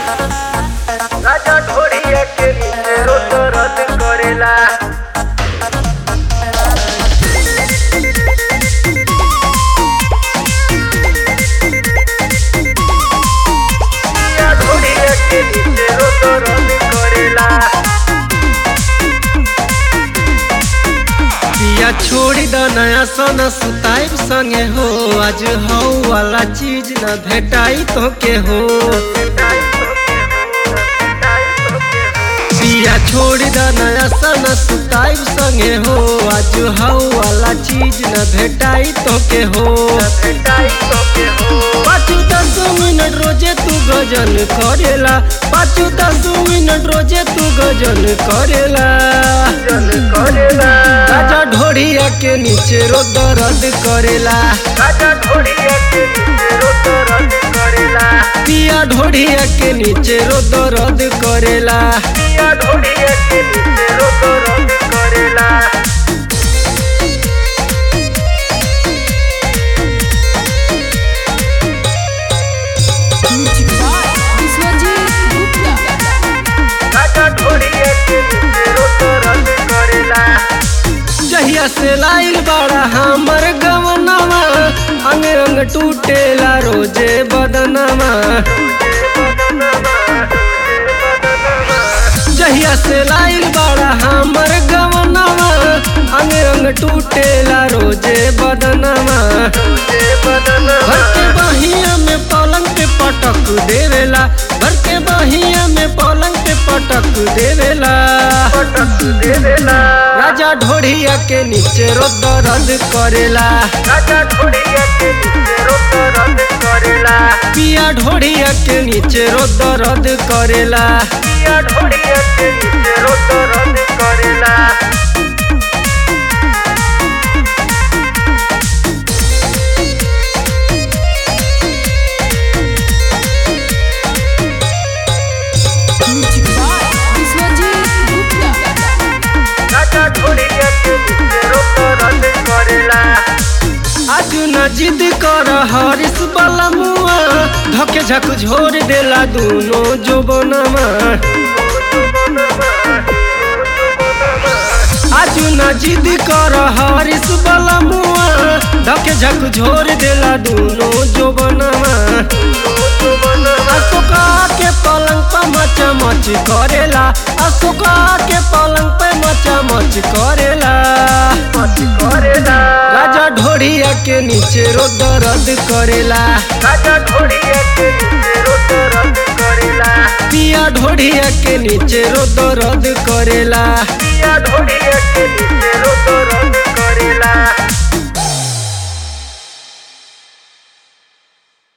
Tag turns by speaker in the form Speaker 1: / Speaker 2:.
Speaker 1: राजा ढोड़िया के नीचे रोत रद करेला राजा ढोड़िया के नीचे रोत रद करेला
Speaker 2: पिया छोड़ी द नया सोना सुताइब संगे हो आज हौ वाला चीज न भेटाई तो के हो पिया छोड़ी द नया सोना सुताइब संगे हो आज हौ वाला चीज न भेटाई तो के हो पाँच दस मिनट रोजे तू गजन करेला पाँच दस मिनट रोजे तू गजन करेला राजा ढोड़िया के नीचे रो दर्द करेला पिया ढोड़िया के नीचे रो दर्द करेला
Speaker 3: Music by Biswajit Gupta.
Speaker 2: जहिया से लाइल बड़ा हमर गवनवा अंग अंग टूटेला रोजे बदनवा जहिया से लाइल बड़ा हमर गवनवा अंग अंग टूटेला रोजे बदनवा भर के बहिया में पलंग पे पटक देवेला भर के बहिया में पलंग पे पटक देवेला राजा ढोड़िया के नीचे रो दर्द करेला
Speaker 1: राजा ढोड़िया के नीचे रोत रद करेला
Speaker 2: पिया ढोड़िया के नीचे रो दर्द करेला
Speaker 1: पिया ढोड़िया के नीचे रोत रद करेला
Speaker 3: Music by Biswajit Gupta.
Speaker 1: राजा ढोड़िया के नीचे रोत रद करेला
Speaker 2: आज न जिद कर हरिस वाला मुआ धके झक झोर देला दोनों जोबनमा आज न जिद कर हरिस वाला मुआ धके झक झोर देला दोनों जोबनमा अशोका के पलंग पे मचा मच करेला अशोका के पलंग पे मचा मच करेला
Speaker 1: मत करेला
Speaker 2: राजा ढोड़िया के नीचे रो दर्द करेला
Speaker 1: राजा ढोड़िया के नीचे रोत रद करेला
Speaker 2: पिया ढोड़िया के नीचे रो दर्द करेला
Speaker 1: पिया ढोड़िया